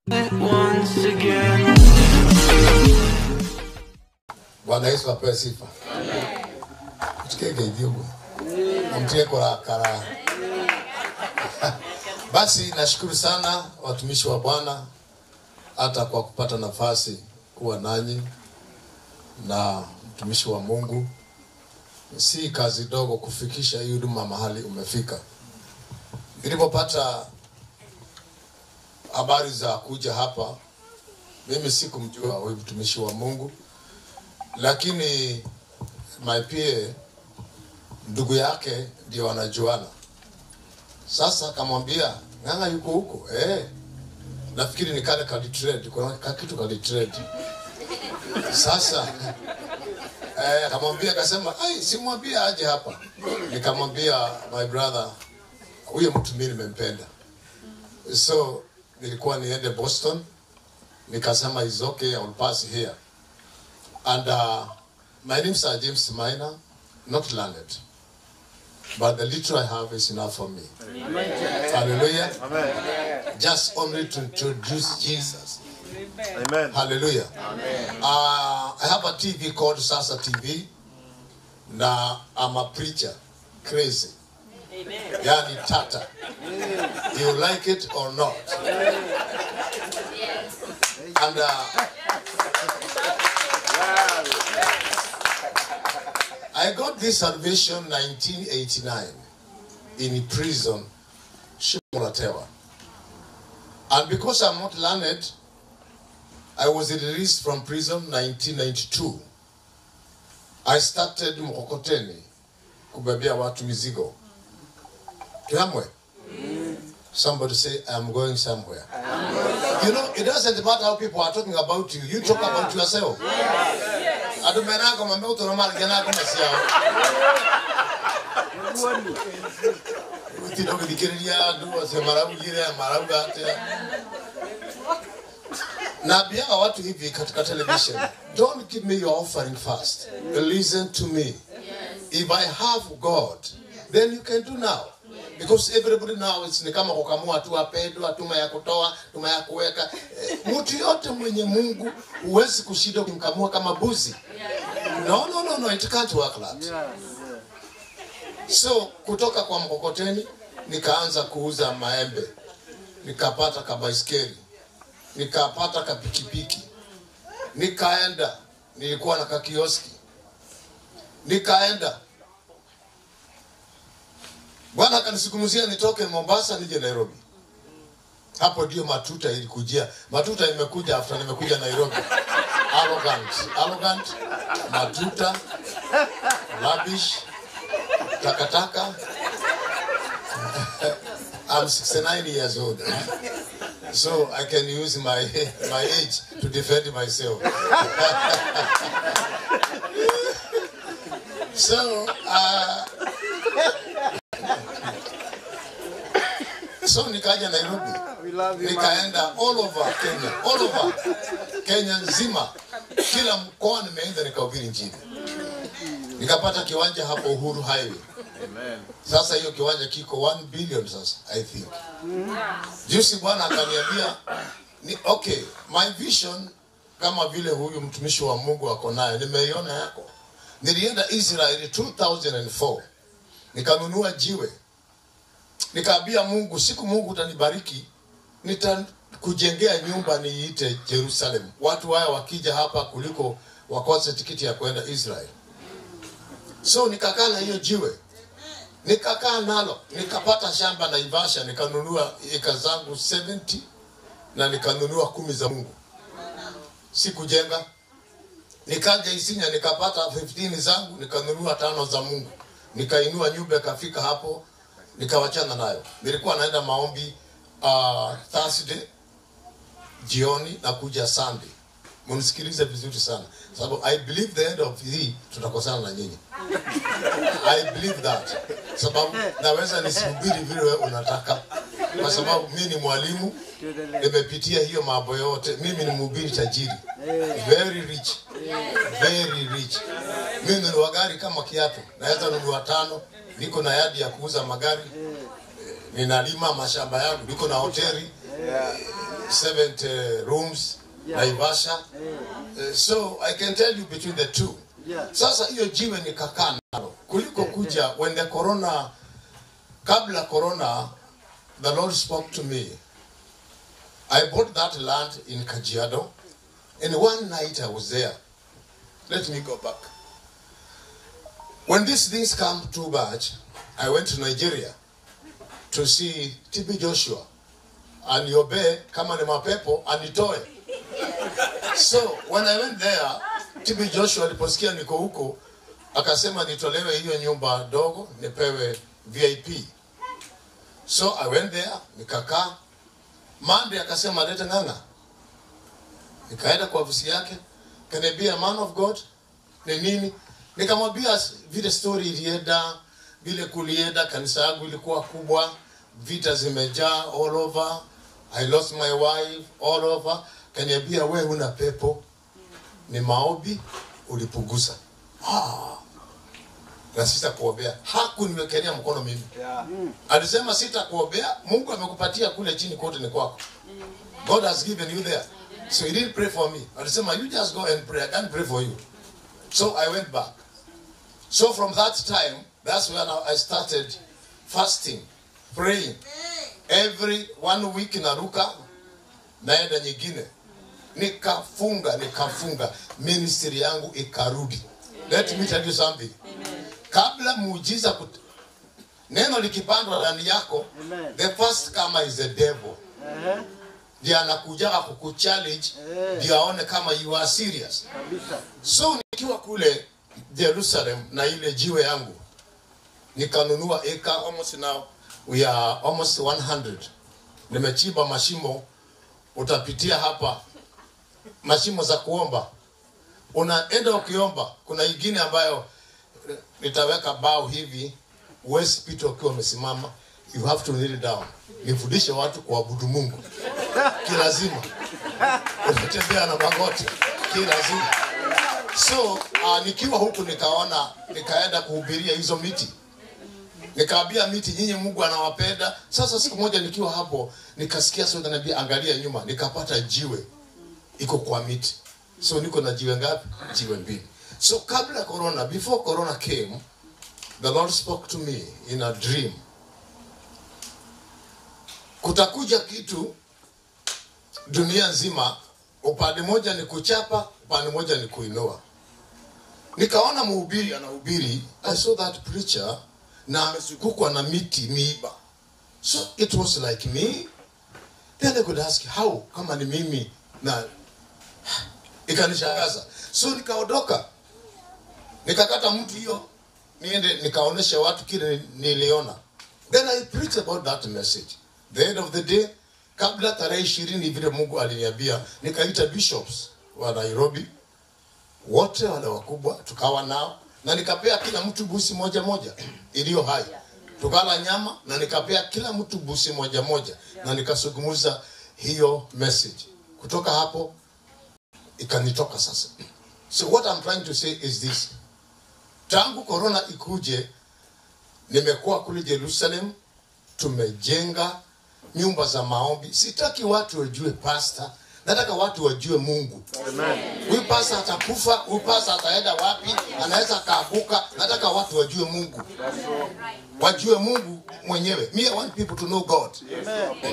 once again. Bwana Yesu apewe sifa. Tukenge hivyo. Mtie kurakara. Basi nashukuru sana watumishi wa Bwana hata kwa kupata nafasi kuwa nanyi na mtumishi wa Mungu. Si kazi dogo kufikisha hii huduma mahali umefika. Nilipopata habari za kuja hapa, mimi sikumjua huyu mtumishi wa Mungu lakini my PA ndugu yake ndio wanajuana. Sasa akamwambia ng'ang'a yuko huko eh, nafikiri ni kale kalitrade, kuna ka kitu kalitrade. Sasa eh, akamwambia akasema, ai, simwambia aje hapa. Nikamwambia my brother, huyo mtu mimi nimempenda, so nilikuwa niende Boston, nikasema is okay, I will pass here and uh, my name is uh, James Minor, not learned, but the little I have is enough for me. Hallelujah. Just only to introduce Jesus. Amen. Hallelujah. Uh, I have a TV called Sasa TV. Now I'm a preacher, crazy. Yani tata. You like it or not? And uh, I got this salvation 1989 in prison, Shimolatewa. And because I'm not learned, I was released from prison 1992. I started Mkokoteni kubebea watu mizigo. Kiamwe. Somebody say, I'm going somewhere. You know, it doesn't matter how people are talking about you. You talk about yourself. Adu menako mambe utono mali gana ko mesiao. Utino kidikiriya adu ase marabu jire marabu gate. Na bia watu hivi katika television. Don't give me your offering first. Listen to me. If I have God, then you can do now. Because everybody now is ni kama kukamua tu apendwa, tuma ya kutoa, tuma ya kuweka. Eh, Mtu yote mwenye Mungu huwezi kushinda kumkamua kama buzi. No, no, no, no, it can't work that. So kutoka kwa mkokoteni nikaanza kuuza maembe, nikapata kabaiskeli, nikapata kapikipiki, nikaenda, nilikuwa na kakioski, nikaenda Bwana akanisikumuzia nitoke Mombasa nije Nairobi. Hapo ndio matuta ilikujia. Matuta imekuja after nimekuja Nairobi. Arrogant, arrogant, matuta, rubbish, takataka. I'm 69 years old. So I can use my my age to defend myself. so uh, so nikaja Nairobi nikaenda all over Kenya, all over Kenya nzima, kila mkoa nimeenda nikahubiri Injili. Nikapata kiwanja hapo Uhuru Highway. Sasa hiyo kiwanja kiko 1 billion sasa I think. Juzi Bwana akaniambia ni okay, my vision kama vile huyu mtumishi wa Mungu ako nayo, nimeiona yako. Nilienda Israeli 2004 nikanunua jiwe nikaambia Mungu, siku Mungu utanibariki, nitakujengea nyumba niite Jerusalem, watu haya wakija hapa kuliko wakose tikiti ya kwenda Israel. So nikakaa na hiyo jiwe, nikakaa nalo, nikapata shamba Naivasha, nikanunua eka zangu 70 na nikanunua kumi za Mungu, sikujenga. Nikaja Isinya nikapata 15 zangu, nikanunua tano za Mungu, nikainua nyumba ikafika hapo nikawachana nayo. Nilikuwa naenda maombi uh, Thursday jioni na kuja Sunday. Munisikilize vizuri sana, sababu I believe the end of hii tutakosana na nyinyi. I believe that, sababu naweza nisihubiri vile wewe unataka, kwa sababu mimi ni mwalimu, nimepitia hiyo mambo yote. Mimi ni mhubiri tajiri, very rich, very rich. Mimi nunua gari kama kiatu, naweza nunua tano. Niko na yadi ya kuuza magari, ninalima mashamba yangu, niko na hoteli 70 rooms Yeah. Naivasha. Eh, Uh, so I can tell you between the two. yeah. Sasa hiyo jiwe nikakaa nalo kuliko kuja when the corona, kabla corona, the Lord spoke to me. I bought that land in Kajiado, and one night I was there. Let me go back. When these things come too much, I went to Nigeria to see TB Joshua aniombee kama ni mapepo anitoe. So when I went there, TB Joshua aliposikia niko huko akasema nitolewe hiyo nyumba dogo nipewe VIP. So I went there nikakaa. Monday akasema leta ng'ang'a. Nikaenda kwa ofisi yake, can I be a man of God? Ni nini? Nikamwambia vile story ilienda, vile kulienda, kanisa yangu ilikuwa kubwa, vita zimejaa all over. I lost my wife all over. Kaniambia wewe una pepo, ni maombi ulipuguza. Ah. Na sitakuombea. Hakuniwekelea mkono mimi. Yeah. Alisema sitakuombea, Mungu amekupatia kule chini kote ni kwako. God has given you there. So he didn't pray for me. Alisema you just go and pray. I can't pray for you. So I went back. So from that time, that's when I started fasting, praying. Every one week naruka, naenda nyingine. Nikafunga, nikafunga. Ministry yangu ikarudi. Let me tell you something. Kabla muujiza kut... neno likipandwa ndani yako, Amen. the first comer is the devil. Ehe, Ndiye anakujaga kukuchallenge, Eh. ndio aone kama you are serious. kabisa. So nikiwa kule Jerusalem na ile jiwe yangu nikanunua eka almost now we are almost 100. Nimechimba mashimo, utapitia hapa mashimo za kuomba, unaenda ukiomba. Kuna ingine ambayo eh, nitaweka bao hivi, huwezi pita ukiwa umesimama, you have to kneel down. Nifundishe watu kuabudu Mungu kilazima, unatembea na magoti kilazima. So uh, nikiwa huku nikaona, nikaenda kuhubiria hizo miti, nikaambia miti, nyinyi Mungu anawapenda. Sasa siku moja nikiwa hapo, nikasikia sauti inaniambia angalia nyuma, nikapata jiwe iko kwa miti. So niko na jiwe ngapi? Jiwe mbili. So kabla corona, before corona came, the Lord spoke to me in a dream. Kutakuja kitu dunia nzima, upande moja ni kuchapa, upande moja ni kuinua. Nikaona mhubiri anahubiri, I saw that preacher na amezungukwa na miti miiba. So it was like me. Then I could ask how kama ni mimi na ikanishangaza. So nikaondoka. Nikakata mtu hiyo niende nikaonesha watu kile niliona. Then I preached about that message. The end of the day kabla tarehe ishirini vile Mungu aliniambia, nikaita bishops wa Nairobi wote wale wakubwa tukawa nao na nikapea kila mtu busi moja moja iliyo hai tukala nyama na nikapea kila mtu busi moja moja na nikazungumza hiyo message kutoka hapo ikanitoka sasa so what I'm trying to say is this tangu corona ikuje nimekuwa kule Jerusalem tumejenga nyumba za maombi sitaki watu wajue pasta nataka watu wajue Mungu huyu pasa atakufa, huyu pasa ataenda wapi, anaweza akaaguka. Nataka watu wajue Mungu, wajue Mungu mwenyewe. Me, I want people to know God. Amen.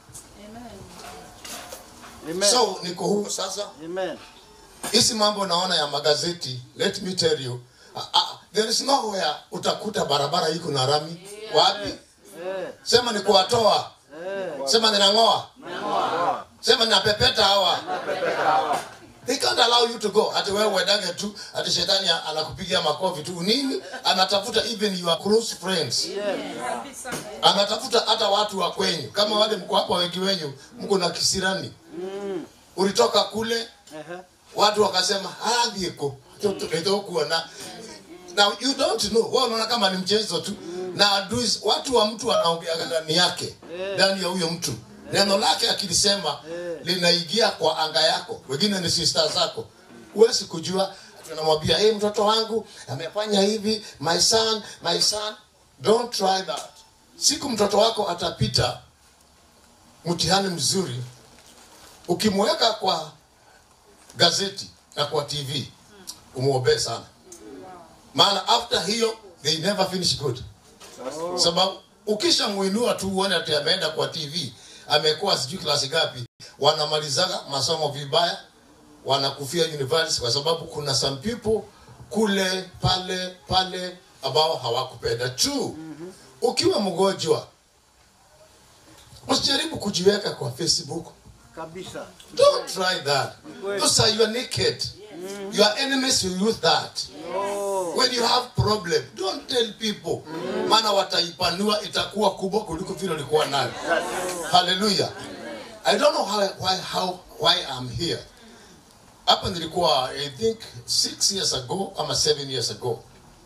Amen. So niko huko sasa. Amen. Hizi mambo naona ya magazeti, let me tell you, uh, uh, there is nowhere utakuta barabara iko na rami. Wapi? Eh, Sema ni kuwatoa, eh, sema ninang'oa, sema ninapepeta hawa. They can't allow you to go. Ati wewe uendage tu, ati shetani anakupigia makofi tu. Nini? Anatafuta even your close friends. yes. Anatafuta hata watu wa kwenyu. Kama wale mko hapa wengi wenyu, mko na kisirani. Ulitoka kule, Ehe, watu wakasema, "Ah, ndiko." Ndio kuona. Now you don't know. Wewe unaona kama ni mchezo tu. Na adui watu wa mtu wanaongea ndani yake, ndani ya huyo mtu. Neno lake akilisema linaingia kwa anga yako. Wengine ni sister zako. Huwezi kujua tunamwambia hey, mtoto wangu amefanya hivi, my son, my son. Don't try that. Siku mtoto wako atapita mtihani mzuri, ukimweka kwa gazeti na kwa tv umuombee sana maana after hiyo they never finish good sababu ukishamuinua tu uone ati ameenda kwa tv amekuwa sijui klasi gapi wanamalizaga masomo vibaya wanakufia university kwa sababu kuna some people kule pale pale ambao hawakupenda tu ukiwa mgonjwa usijaribu kujiweka kwa facebook Kabisa. don't try that those are your naked your enemies will use that when you have problem don't tell people maana wataipanua itakuwa kubwa kuliko vile ulikuwa nayo haleluya i don't know how, why, how, why i'm here hapa nilikuwa i think six years ago ama seven years ago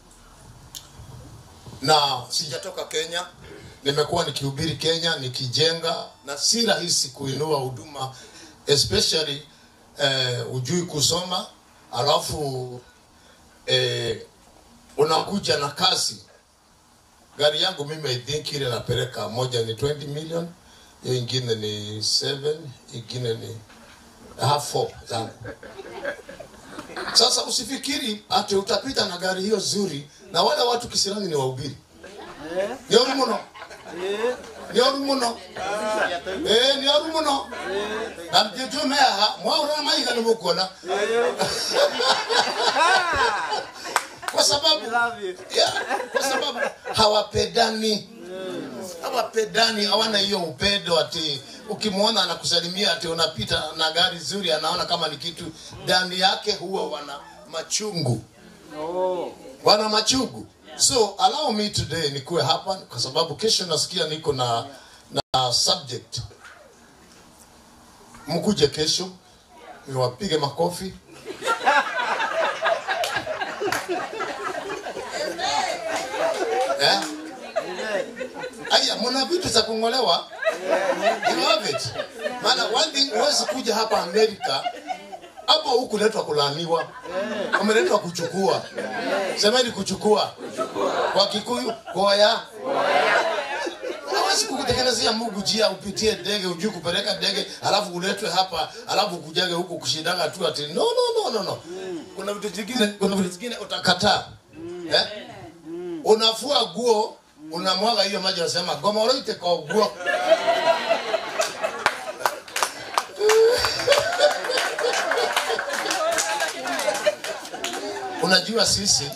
na sijatoka kenya nimekuwa nikihubiri kenya nikijenga na si rahisi kuinua huduma especially eh, ujui kusoma alafu eh, unakuja na kasi gari yangu mimi i think ile napeleka moja ni 20 million hiyo ingine ni 7 ingine ni half 4 zangu sasa usifikiri ati utapita na gari hiyo zuri na wale watu kisirani ni wahubiri Eh, ni oru muno eh, ni oru muno eh ni oru muno na mjetume aha mwaura maiga ni mukona kwa sababu we love you. yeah, kwa sababu hawapendani hawapendani hawana hiyo upendo ati ukimwona anakusalimia ati unapita na gari zuri anaona kama ni kitu ndani yake huwa wana machungu Oh, wana machungu so allow me today nikuwe hapa kwa sababu kesho nasikia niko na na subject mkuje kesho niwapige makofi eh? amen. aya mna vitu za kungolewa you have it maana one thing huwezi kuja hapa amerika hapo hukuletwa kulaaniwa umeletwa kuchukua semeni kuchukua kwa kikuyu koya hawezi kukutekelezea mungu jia upitie ndege ujui kupeleka ndege alafu uletwe hapa alafu kujage huku kushindaga tu ati no no no no no kuna vitu zingine kuna vitu zingine utakataa eh? unafua guo unamwaga hiyo maji unasema gomoroite kwa guo unajua sisi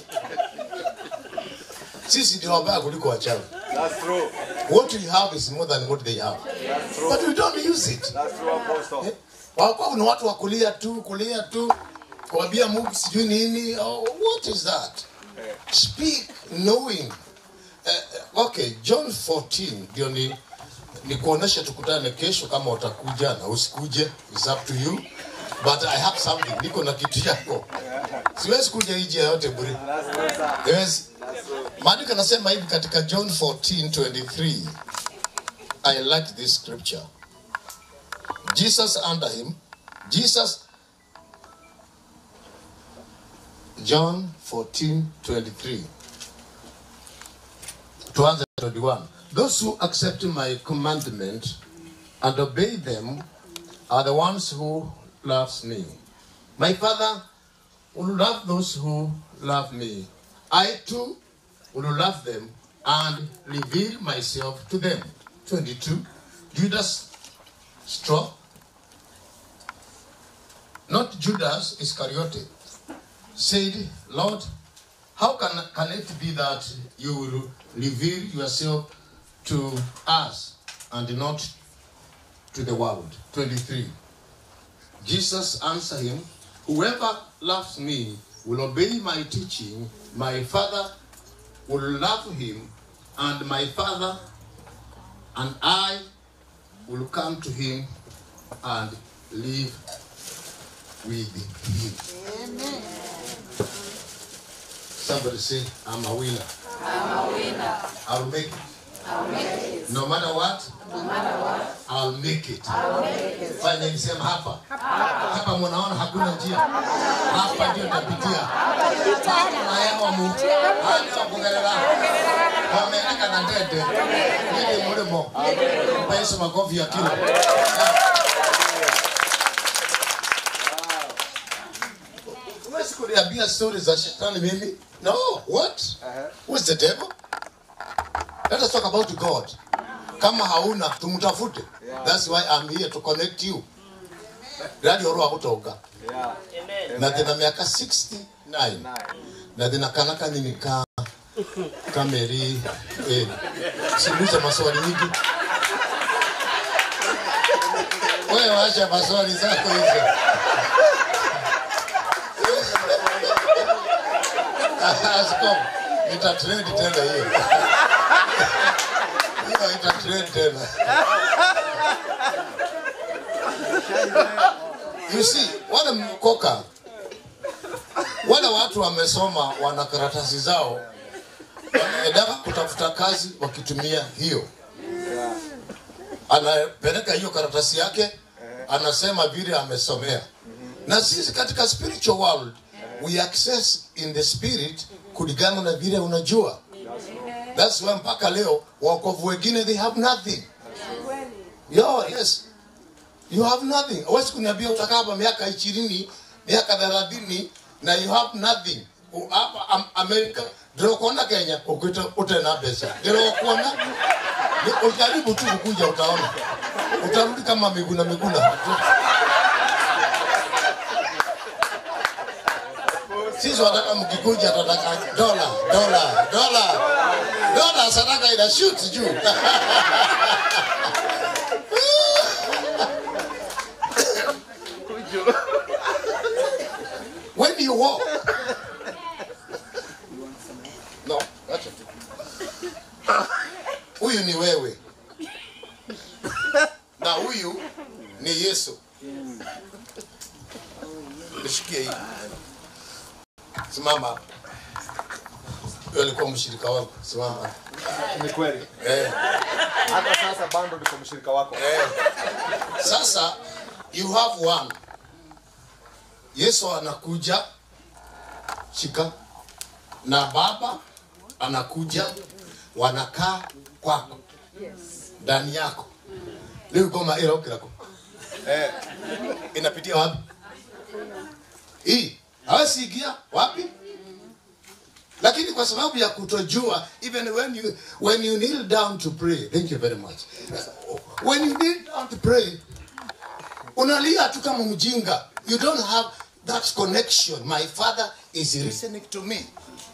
sisi ndio wabaya kuliko wachawi That's true. what we have is more than what they have but we don't use it That's true, Apostle. wakuwa kuna watu wa kulia tu kulia tu kuambia mungu sijui nini oh, what is that speak knowing uh, okay john 14 ndio ni ni kuonesha tukutane kesho kama utakuja na usikuje is up to you but i have something niko na kitu yako siwezi kuja hiji yote bure That's true, sir. yes maandiko anasema hivi katika john 14 23 i like this scripture jesus under him jesus john 14 23 tuanze 21 those who accept my commandment and obey them are the ones who loves me my father will love those who love me. I too will love them and reveal myself to them. 22. Judas struck, not Judas Iscariot, said, Lord, how can, can it be that you will reveal yourself to us and not to the world? 23. Jesus answered him, Whoever loves me will obey my teaching. My Father will love him, and my Father and I will come to him and live with him. Somebody say, I'm a winner. I'm a winner. I'll make it. I'll make it. No matter what? No matter what? I'll make it. I'll make it. Fanya nisema hapa. Hapa munaona hakuna njia. Hapa ndio tapitia. Hapa na hewa mu. Hapa kugerera. Wameandika na ndete. Nini mulimo. Mpa Yesu makofi ya kilo. huwezi kuniambia story za shetani mimi no what Uh-huh. who's the devil let us talk about god kama hauna tumtafute Yeah. that's why i'm here to connect you radi oro agutoka Yeah. na thina miaka 69 Nine. na thina kana kanini ka kameri eh, siulize maswali nyingi wewe wacha maswali zako hizo Askofu, nitatrend tena hiyo hiyo itatrend tena you see wale mkoka wale watu wamesoma wana karatasi zao wanaendaga kutafuta kazi wakitumia hiyo Yeah. anapeleka hiyo karatasi yake anasema vile amesomea na sisi katika spiritual world we access in the spirit kulingana na vile unajua that's why mpaka leo waokovu wengine they have nothing Yo, yes you have nothing huwezi kuniambia utakaa hapa miaka ishirini miaka thelathini na you have nothing U- hapa Am- america ndirokuona kenya ukwita utena mbeca ndirokuona Ni- ujaribu tu kukuja utaona utarudi kama miguna miguna sisi wataka mkikuja tataka dola dola dola dola sadaka ina shoot juu when you walk no acha tu huyu ni wewe na huyu ni yesu nishikie hii simama huyo alikuwa mshirika wangu simama Ni kweli. eh. Hata sasa bado niko mshirika wako. Eh, sasa you have one yesu anakuja shika na baba anakuja wanakaa kwako ndani yako leo goma ila ukirako Eh. inapitia wapi hii hawasiingia wapi lakini kwa sababu ya kutojua even when you when you kneel down to pray thank you very much when you kneel down to pray unalia tu kama mjinga you don't have that connection my father is listening to me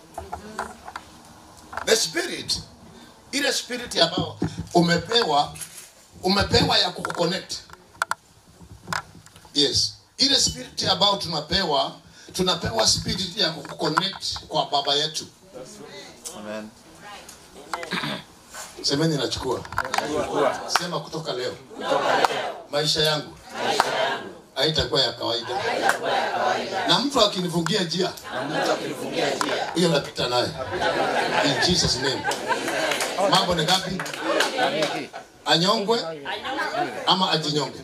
the spirit ile spirit ambayo umepewa umepewa ya kukuconnect yes ile spirit ambayo tunapewa tunapewa spirit ya kuconnect kwa baba yetu Amen. semeni nachukua sema kutoka leo maisha yangu haitakuwa ya kawaida na mtu akinifungia njia huyo napita naye in jesus name mambo ni gapi anyongwe ama ajinyonge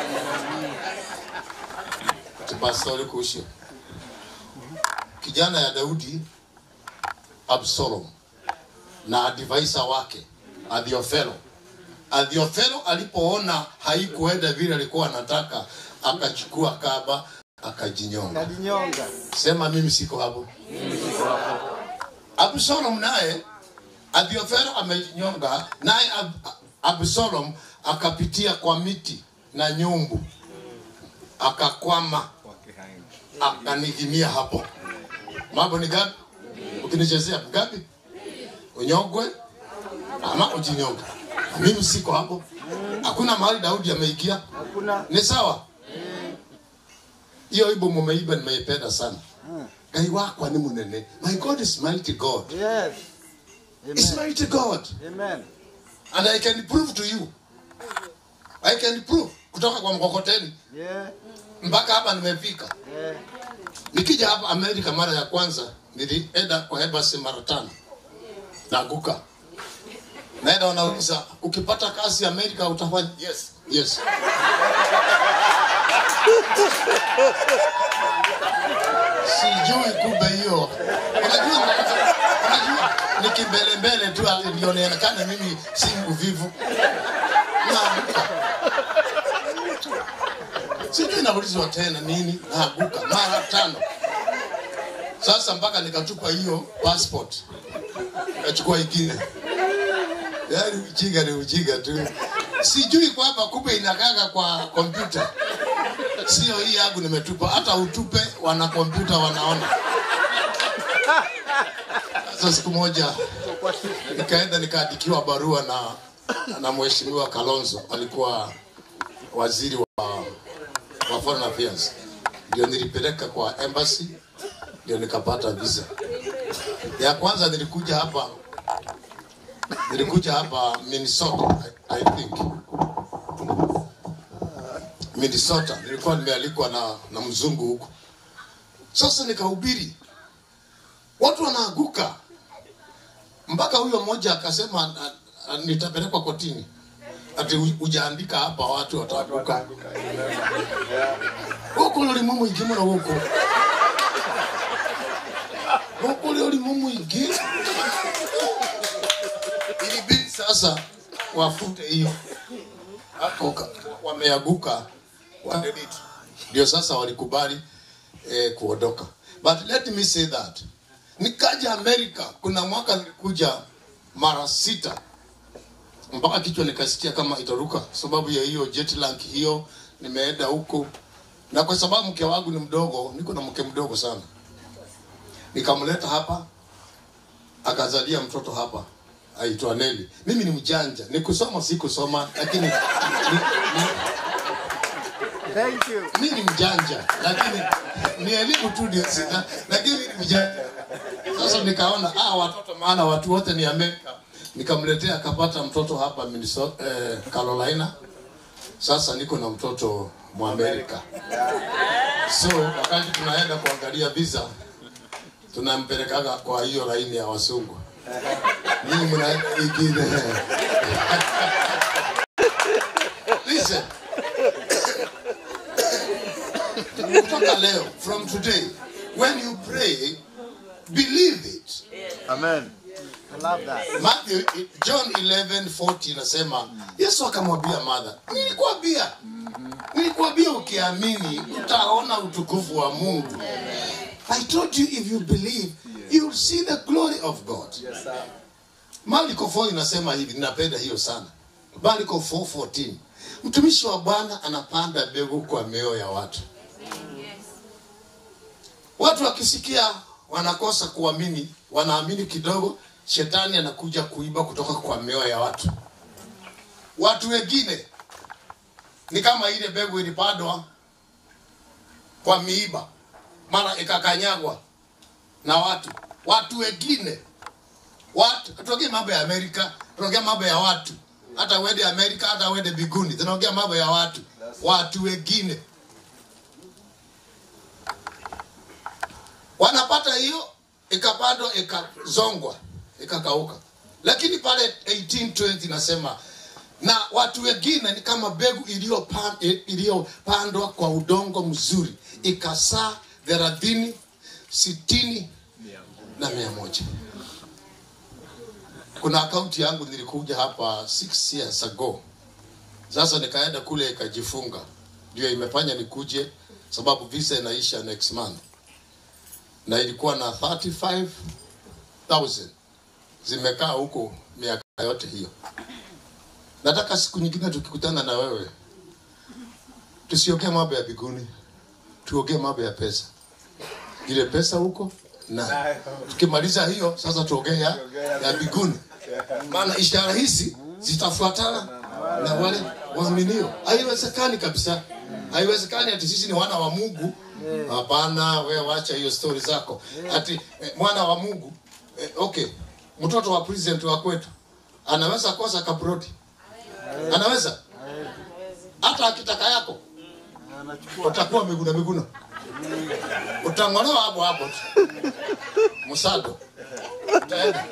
tupastori kuhusu kijana ya daudi absalom na advisor wake Adhiofelo. Adhiofelo alipoona haikuenda vile alikuwa anataka, akachukua kaba akajinyonga. Najinyonga. Sema mimi siko hapo. Absalom naye Adhiofelo amejinyonga, naye Ab- Absalom akapitia kwa miti na nyumbu, akakwama, akanigimia hapo. Mambo ni gapi? Ukinichezea gapi? Unyongwe ama ujinyonge. Mimi siko hapo. Hakuna mahali Daudi ameikia. Hakuna. Ni sawa? Hiyo ibo mumeiba nimeipenda sana. Ngai wakwa ni munene. My God is mighty God. Yes. Is Amen. mighty God. Amen. And I can prove to you. I can prove kutoka kwa mkokoteni Yeah. mpaka hapa nimefika. Yeah. Nikija hapa Amerika mara ya kwanza nilienda kwa embassy mara tano. Naanguka. Naenda wanauliza ukipata kazi Amerika utafanya? Yes. Yes. Sijui kumbe hiyo. Unajua unajua ni kimbelembele tu alionekana mimi si mvivu. Naanguka. Sijui naulizwa tena nini, naanguka mara tano. Sasa mpaka nikatupa hiyo passport, nikachukua ingine. Yaani ujinga ni ujinga tu, sijui kwamba kumbe inakaga kwa kompyuta, sio hii yangu nimetupa. Hata utupe, wana kompyuta wanaona. Sasa siku moja nikaenda nikaandikiwa barua na na mheshimiwa Kalonzo, alikuwa waziri wa, wa foreign affairs, ndio nilipeleka kwa embassy, ndio nikapata visa ya kwanza. Nilikuja hapa nilikuja hapa Minnesota, I, I think Minnesota, nilikuwa nimealikwa na, na mzungu huko. Sasa nikahubiri, watu wanaanguka mpaka huyo mmoja akasema "Na- na- nitapelekwa kotini, ati hu- hujaandika hapa, watu wataanguka huko lori mumu ingi muno guku huku lori mumu ingi ilibidi sasa wafute hiyo hapo ka- wameanguka wadelete ndio sasa walikubali eh, kuondoka but let me say that nikaja amerika kuna mwaka nilikuja mara sita mpaka kichwa nikasikia kama itaruka sababu ya hiyo jet lag hiyo nimeenda huko na kwa sababu mke wangu ni mdogo niko na mke mdogo sana nikamleta hapa akazalia mtoto hapa aitwa Neli. Mimi ni mjanja, ni kusoma si kusoma, lakini ni, ni, Thank you. mi ni mjanja lakini ni elimu tu ndio sina lakini mi ni mjanja sasa nikaona ah watoto maana watu wote ni amerika nikamletea akapata mtoto hapa Minnesota, eh, carolina sasa niko na mtoto mwamerika so wakati tunaenda kuangalia visa tunampelekaga kwa hiyo laini ya wasungu mimi mnaenda ingine listen kutoka leo from today when you pray believe it Amen. I love that. Matthew, John 11:40 inasema Yesu akamwambia Martha, nilikwambia nilikwambia ukiamini utaona utukufu wa Mungu. I told you if you believe you will see the glory of God. Yes, sir. Marko 4 inasema hivi, ninapenda hiyo sana. Marko 4:14. Mtumishi wa Bwana anapanda mbegu kwa mioyo ya watu. Watu wakisikia wanakosa kuamini, wanaamini kidogo, shetani anakuja kuiba kutoka kwa mioyo ya watu. Watu wengine ni kama ile mbegu ilipandwa kwa miiba, mara ikakanyagwa na watu. Watu wengine watu tuongee mambo ya Amerika, tunaongea mambo ya watu. Hata uende Amerika, hata uende biguni, tunaongea mambo ya watu. Watu wengine wanapata hiyo, ikapandwa, ikazongwa, ikakauka. Lakini pale 1820 nasema na watu wengine ni kama mbegu iliyopan- iliyopandwa kwa udongo mzuri, ikasaa thelathini, sitini na mia moja kuna akaunti yangu nilikuja hapa six years ago sasa nikaenda kule ikajifunga ndio imefanya nikuje sababu visa inaisha next month na ilikuwa na 35000 zimekaa huko miaka yote hiyo nataka siku nyingine tukikutana na wewe tusiongee mambo ya biguni tuongee mambo ya pesa ile pesa huko na tukimaliza hiyo sasa tuongee ya, ya biguni maana ishara hizi zitafuatana na wale waaminio haiwezekani kabisa haiwezekani ati sisi ni wana wa mungu hapana we wacha hiyo stori zako ati eh, mwana wa mungu eh, okay mtoto wa president wa kwetu anaweza kosa kabrodi anaweza hata akitaka yako Anachukua. utakuwa miguna miguna utang'olewa hapo hapo tu msado utaenda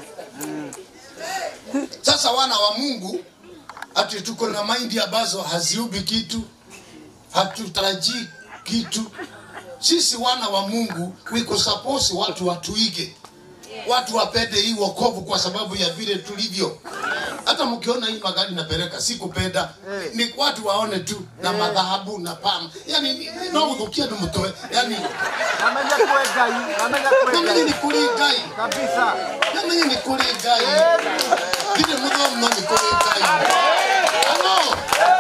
sasa wana wa mungu ati tuko na maindi ambazo haziubi kitu hatutarajii kitu sisi wana wa mungu wiko suppose watu watuige watu wapende hii wokovu kwa sababu ya vile tulivyo hata mkiona hii magari napeleka si kupenda ni watu waone tu na madhahabu na pam yani ni- ni- no guthukia ndu mutwe yani Amenya kuwe Ngai, amenya kuwe namenye Ngai. ni kuri ngai Kabisa. namenye ni kuri ngai ndire muthomu no ni kuri ngai halo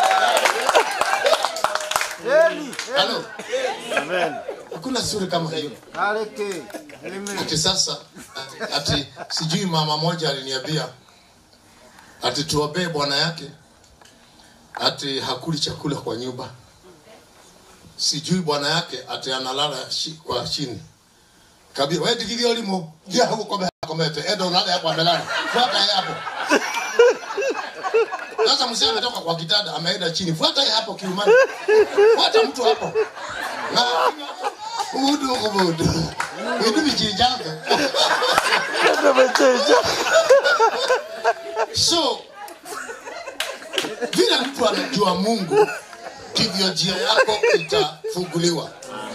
Eli, halo Amen. hakuna suri kama hiyo Kareke. Amen. ati sasa ati, ati sijui mama moja aliniambia ati tuombee bwana yake ati hakuli chakula kwa nyumba sijui bwana yake ati analala shi, kwa chini kabia wewe digithio limo dia huko kwa komete edo unala hapo amelala fuata yeye hapo sasa mzee ametoka kwa kitanda ameenda chini fuata yeye hapo kiumani fuata mtu hapo na udu udu vitu vichinjaga so vile mtu anajua mungu ndivyo njia yako itafunguliwa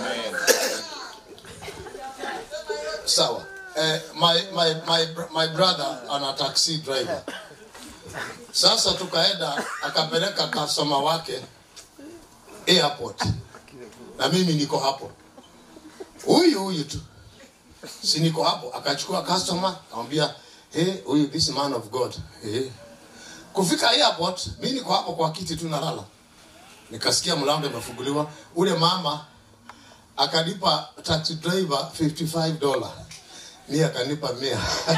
sawa eh, my, my, my, my brother ana taxi driver sasa tukaenda akapeleka customer wake airport na mimi niko hapo huyu huyu tu si niko hapo akachukua customer akamwambia hey, huyu this man of god hey. kufika airport mi niko hapo kwa kiti tu nalala nikasikia mlango imefunguliwa ule mama akanipa taxi driver 55 dollar mi akanipa mia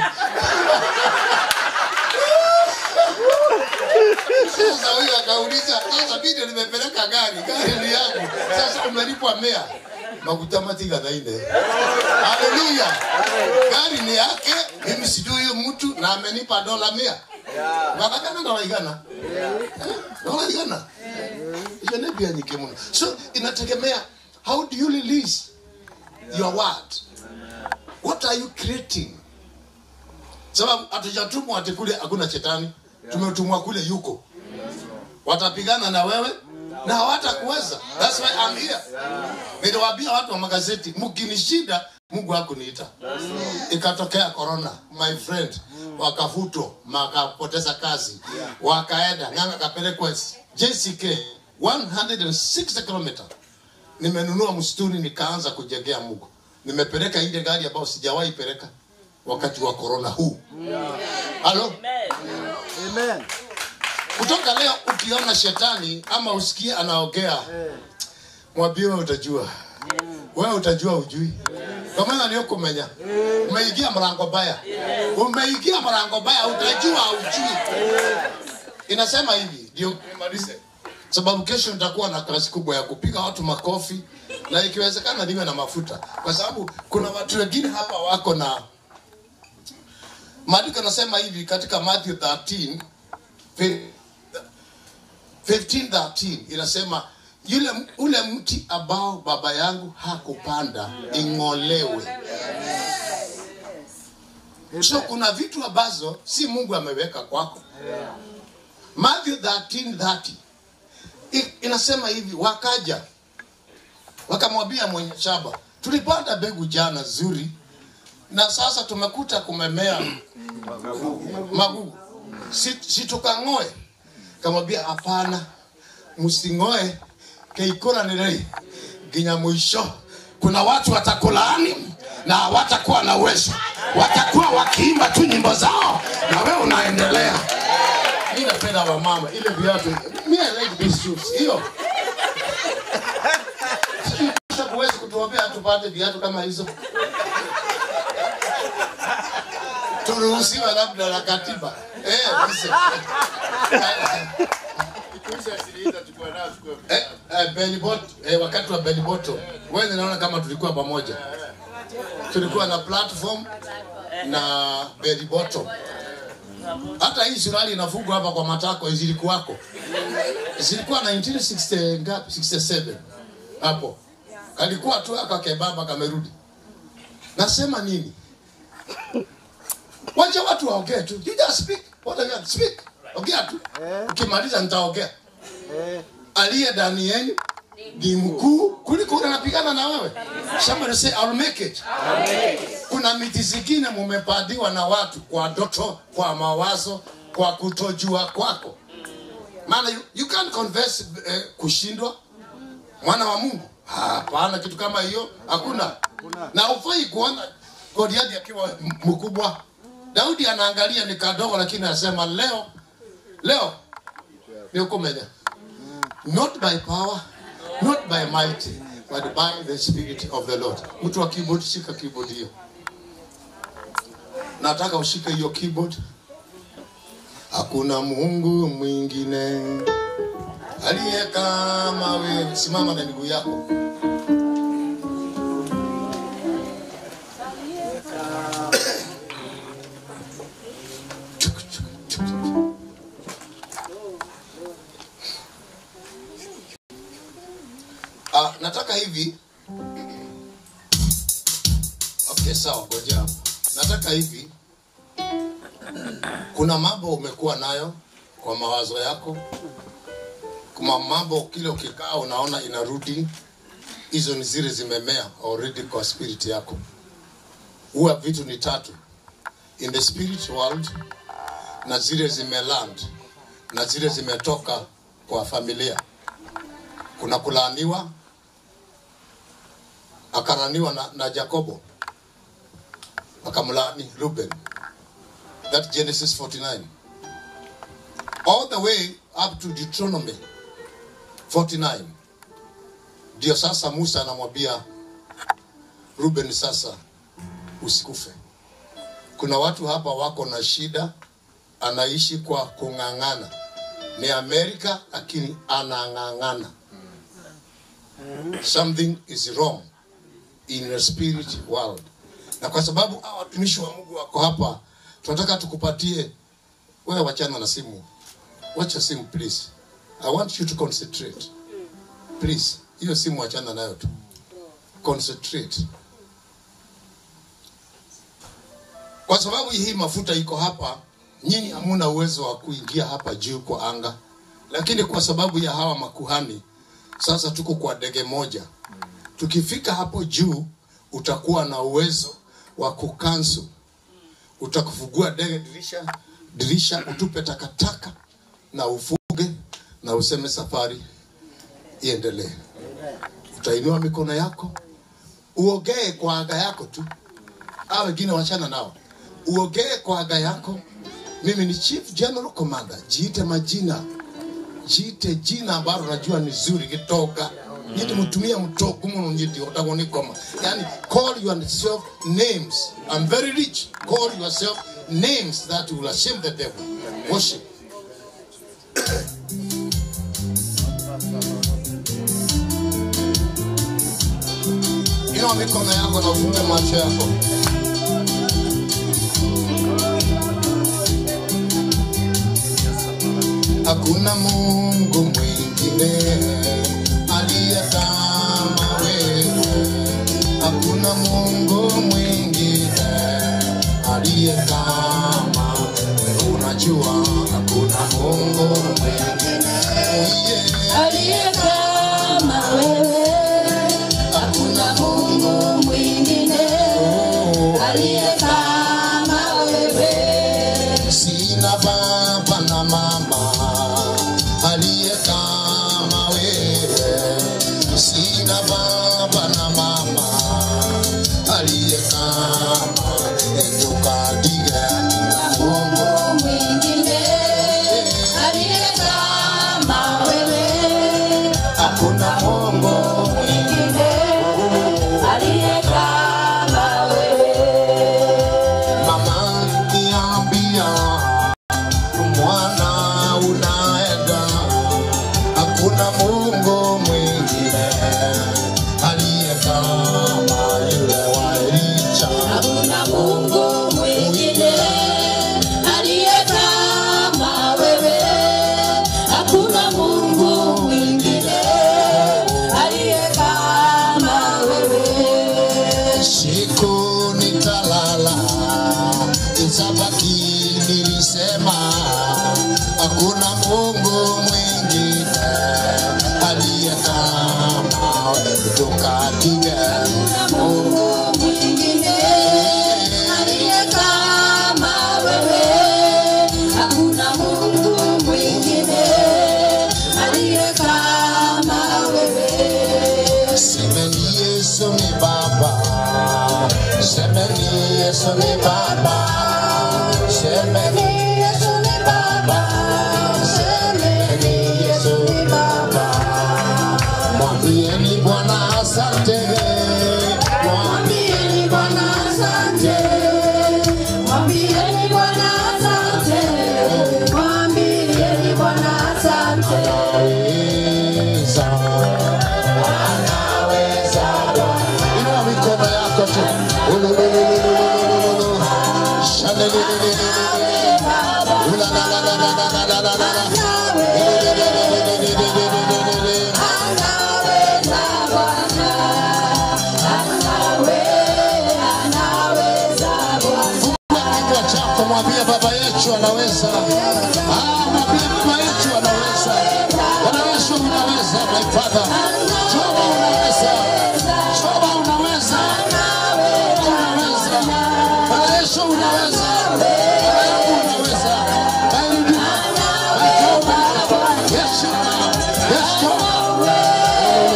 sasa huyu akauliza sasa mi ndio nimepeleka gari gari ni yangu sasa umelipwa mia maguta matiganaine haleluya gari ni yake mimi sijui huyu mtu na amenipa dola mia wakakana dola igana Eh, dola igana hiyo ni pia nyingi mno so inategemea how do you release your word what are you creating sababu hatujatumwa ati kule hakuna shetani tumetumwa kule yuko watapigana na wewe na hawatakuweza that's why I'm here niliwaambia watu wa magazeti mkinishida mungu hakuniita ikatokea corona my friend wakafutwa wakapoteza kazi wakaenda ng'anga kapelekwa jck 160 kilomita nimenunua msituni nikaanza kujengea mungu nimepeleka ile gari ambayo sijawahi peleka wakati wa corona huu halo Amen. kutoka leo ukiona shetani ama usikie anaongea mwambie wewe utajua wewe utajua ujui kwa maana ndio kumenya umeingia mlango baya umeingia mlango baya utajua ujui inasema hivi ndio nimalize sababu kesho nitakuwa na kazi kubwa ya kupiga watu makofi na ikiwezekana niwe na mafuta kwa sababu kuna watu wengine hapa wako na maandiko nasema hivi katika Matthew 13 15:13 inasema yule ule mti ambao baba yangu hakupanda ing'olewe. So kuna vitu ambazo si Mungu ameweka kwako. Matthew 13:30 I- inasema hivi, wakaja wakamwambia mwenye shamba, tulipanda mbegu jana zuri na sasa tumekuta kumemea magugu, si, si tukang'oe? Kamwambia hapana, msing'oe keikora nirei nginya mwisho. Kuna watu watakulaani na hawatakuwa na uwezo, watakuwa wakiimba tu nyimbo zao na wewe unaendelea. Mi napenda wamama, ile viatu mi I like these shoes, hiyo Sasa huwezi kutuombea tupate viatu kama hizo. Turuhusiwe labda na katiba eh, listen. eh, eh, belly bot- eh, wakati wa belly bottom wewe naona kama tulikuwa pamoja tulikuwa na platform na belly bottom hata hii suruali inafungwa hapa kwa matako zilikuwako zilikuwa 1960 ngapi 67 hapo alikuwa tu aka kebaba kamerudi nasema nini wacha watu waongee tu you just speak what are you speak ongea tu ukimaliza nitaongea Eh, aliye ndani yenu ni mkuu kuliko ule anapigana na wewe. Somebody say I'll make it. Kuna miti zingine mumepadiwa na watu kwa ndoto, kwa mawazo, kwa kutojua kwako maana you, you can't confess eh, kushindwa mwana wa mungu hapana kitu kama hiyo hakuna na ufai kuona goliathi akiwa m- mkubwa daudi anaangalia ni kadogo lakini anasema leo leo niukumenya not by power not by might but by the spirit of the lord mtu wa keyboard shika keyboard hiyo nataka ushike hiyo keyboard hakuna mungu mwingine aliye kama wewe simama na miguu yako Ah, nataka hivi okay sawa ngoja hapo nataka hivi kuna mambo umekuwa nayo kwa mawazo yako kuna mambo kile ukikaa unaona inarudi hizo ni zile zimemea already kwa spirit yako huwa vitu ni tatu in the spirit world na zile zimeland na zile zimetoka kwa familia kuna kulaaniwa akaraniwa na, na jacobo akamlaani ruben that genesis 49 all the way up to deuteronomy 49 ndio sasa musa anamwambia ruben sasa usikufe kuna watu hapa wako na shida anaishi kwa kung'ang'ana ni amerika lakini anang'ang'ana something is wrong in your spirit world na kwa sababu hawa watumishi wa mungu wako hapa tunataka tukupatie wewe wachana na simu wacha simu please i want you to concentrate please hiyo simu wachana nayo tu concentrate kwa sababu hii mafuta iko hapa nyinyi hamuna uwezo wa kuingia hapa juu kwa anga lakini kwa sababu ya hawa makuhani sasa tuko kwa ndege moja tukifika hapo juu utakuwa na uwezo wa kukansu utakufungua ndege dirisha dirisha utupe takataka na ufuge na useme safari iendelee utainua mikono yako uogee kwa aga yako tu a wengine wachana nao uogee kwa aga yako mimi ni chief general commander jiite majina jiite jina ambalo najua ni zuri gitoga nyiti mutumia mutoko muno nyiti otagonikoma yani call yourself names i'm very rich call yourself names that will shame the devil worship inua mikono yako na ufunge macho yako hakuna mungu mwingine aliye kama wewe hakuna mungu mwingine aliye kama wewe unajua hakuna mungu mwingine yeah. aliye kama wewe, hakuna Mungu mwingine aliye kama wewe. sina baba na mama aliye kama wewe sina baba na mama aliye kama etukadiga mungu Mungu mwingine aliye kama wewe, hakuna mungu mwingine aliye kama wewe. mama niambia mwana unaenda hakuna mungu mwingine aliye kama yule wa Elisha Hakuna Mungu mwingine aliye kama wewe. Hakuna Mungu mwingine aliye kama wewe. siku nitalala itabaki nilisema hakuna mungu mwingine aliye kama tukapiga Hakuna Mungu mwingine aliye kama wewe. Hakuna Semeni Yesu ni Baba, semeni Yesu ni Baba, semeni Yesu ni Baba, semeni Yesu ni Baba. Mwambieni Bwana asante, mwambieni Bwana asante, Mwambieni Bwana asante, mwambieni Bwana asante. anaweza, anaweza. Inua mikono yako tu. Ulululululululu. Shalelelelelelele. Ulalalalalalalalala. Lelelelelelelelelele. Anaweza Bwana, anawe, anaweza Bwana. kinywa chako mwambie baba yetu anaweza Ah, mwambie baba yetu anaweza bwana yesu unaweza my father jehova unaweza jehova unaweza unaweza bwana yesu unaweza baba yangu unaweza my redeemer my Jehovah. yes you are yes Jehovah.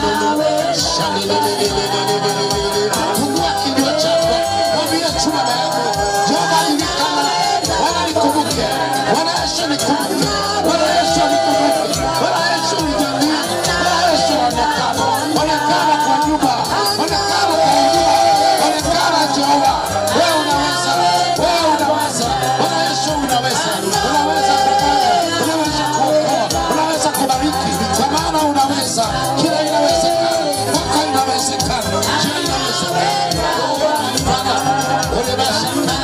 Fungua kinywa chako, mwambie tu baba yako, Jehova nilikana, Bwana nikumbuke, Bwana Yesu nikumbuke, Bwana Yesu nikumbuke, Bwana Yesu nijalie, Bwana Yesu onekana, onekana kwa nyumba, onekana kwa huduma, onekana Jehova, wewe unaweza, wewe unaweza, Bwana Yesu unaweza, unaweza kufanya, unaweza kuokoa, unaweza kubariki, kwa maana unaweza, kila inawezekana, kwako inawezekana, njia inawezekana. Oh, my Father, unawezekana.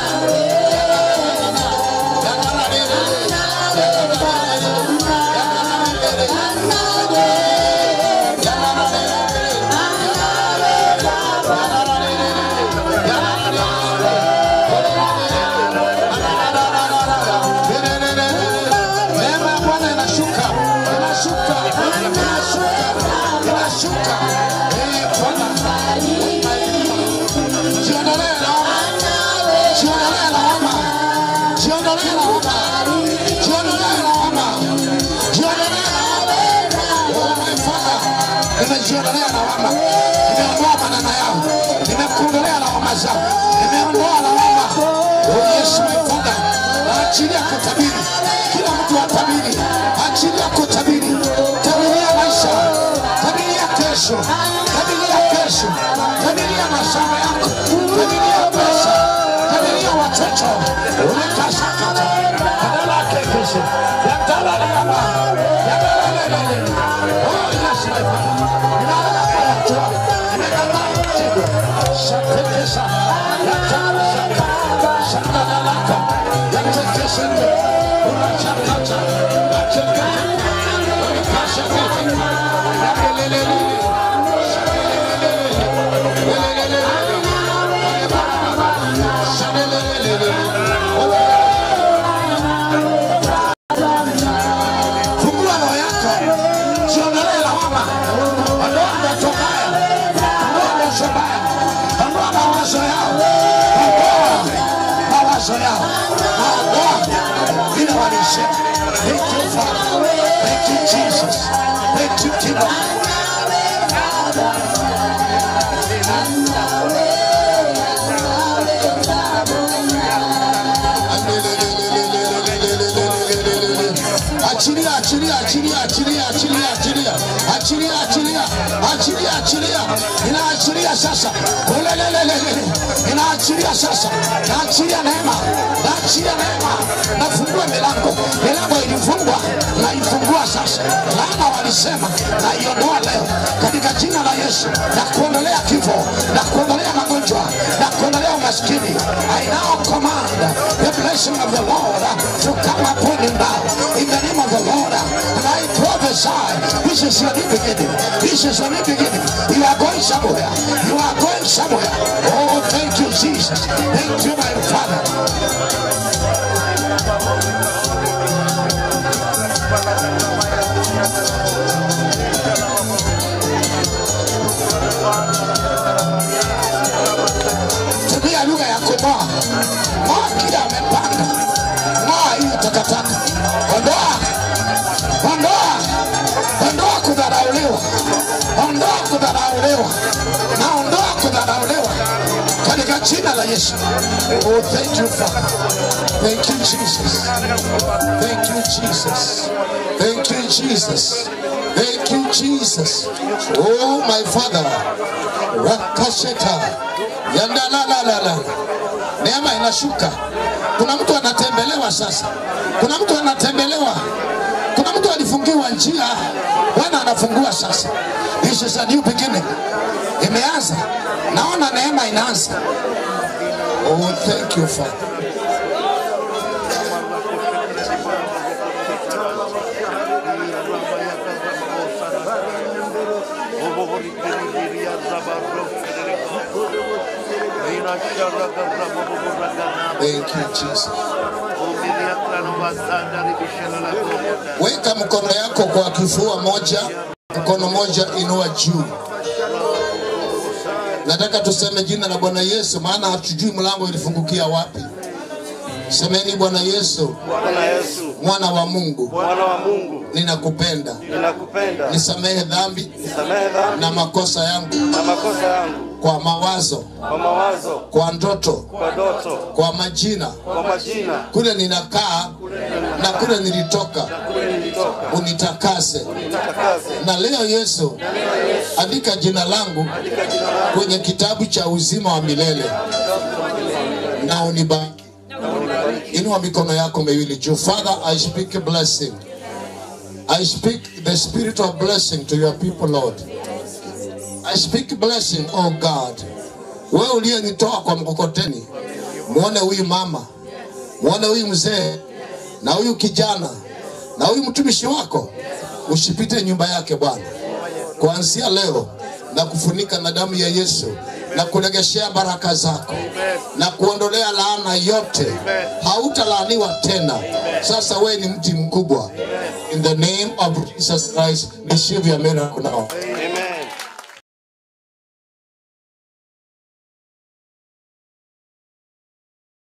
Neema ya Bwana inashuka, inashuka, inashuka, inashuka. Eh, Bwana, jiondolee lawama, jiondolee lawama, jiondolee lawama, jiondolee lawama, jiondolee lawama. Oh, my Father, nimejiondolea lawama, nimeondoa maneno yao, nimekundolea lawama zao, nimeondoa lawama. Oh, yes, my Father, naachilia kutabiri, kila mtu atabiri, achilia kutabiri, tabiria maisha, tabiria kesho, tabiria kesho, tabiria mashamba yako, tabiria pesa, tabiria watoto, umekashakata badala yake kesho, yatalaliama, yatalelelele. Oh, yes, my Father, ninalala hatua, nimekataa mtego, shatekesha, yatakashaka, shandalalaka, yatekeshende, unachakata, yatekete, umekashakete, yakelelelele, shakelelelele, lelelelele, shandelelelele, Fungua roho yako, jiondolee lawama, ondoa ndoto mbaya, ondoa ndoto mbaya, ondoa mawazo yao, ondoa mawazo yao, ondoa vile walisema. Thank you Father, thank you Jesus, thank you King of Achilia, achilia, achilia, achilia, achilia, achilia, achilia, achilia, achilia, achilia, inaachilia sasa, ulelelelele, inaachilia sasa, naachilia neema, naachilia neema, nafungua milango, milango ilifungwa, naifungua sasa, laana walisema, naiondoa leo katika jina la Yesu, na kuondolea kifo, na kuondolea magonjwa, na kuondolea umaskini. I now command the blessing of the Lord to come upon him now in the name of the Lord. And I prophesy, this is your new beginning. This is your new beginning. You are going somewhere. You are going somewhere. Oh, thank you, Jesus. Thank you, my Father. Tumia lugha ya kumoa. Moa kila amepanga. Moa hiyo takataka. Ondoa. Ondoa. Ondoa kudharauliwa. Ondoa kudharauliwa. kudharauliwa, naondoa kudharauliwa katika jina la Yesu. Oh, thank you Father. Thank you Jesus. Thank you Jesus. Thank you Jesus. Thank you Jesus. Oh my Father. Rakasheta. Yandalalalala. Neema inashuka. Kuna mtu anatembelewa sasa. Kuna mtu anatembelewa. Kuna mtu alifungiwa njia. Bwana anafungua sasa. This is a new beginning. Imeanza. Naona neema inaanza. Oh, thank you Father. Thank you Jesus. Weka mkono yako kwa kifua moja, mkono moja inua juu. Nataka tuseme jina la Bwana Yesu, maana hatujui mlango ilifungukia wapi. Semeni Bwana Yesu, Bwana Yesu, mwana wa Mungu, Bwana wa Mungu, ninakupenda, ninakupenda. nisamehe dhambi Nisamehe dhambi na makosa yangu na makosa yangu kwa mawazo, kwa mawazo, kwa ndoto, kwa ndoto, kwa majina, kwa majina, kule ninakaa na kule nilitoka, kule nilitoka, unitakase. nitakase. Na leo Yesu, andika jina langu kwenye kitabu cha uzima wa milele na unibariki. Inua mikono yako miwili juu. Father, I speak a blessing. I speak the spirit of blessing to your people, Lord. I speak blessing, oh God. Wewe uliyenitoa kwa mkokoteni, muone huyu mama, muone huyu mzee na huyu kijana na huyu mtumishi wako, usipite nyumba yake Bwana, kuanzia leo na kufunika na damu ya Yesu na kuregeshea baraka zako na kuondolea laana yote. Hautalaaniwa tena. Sasa wewe ni mti mkubwa. In the name of Jesus Christ, receive your miracle now.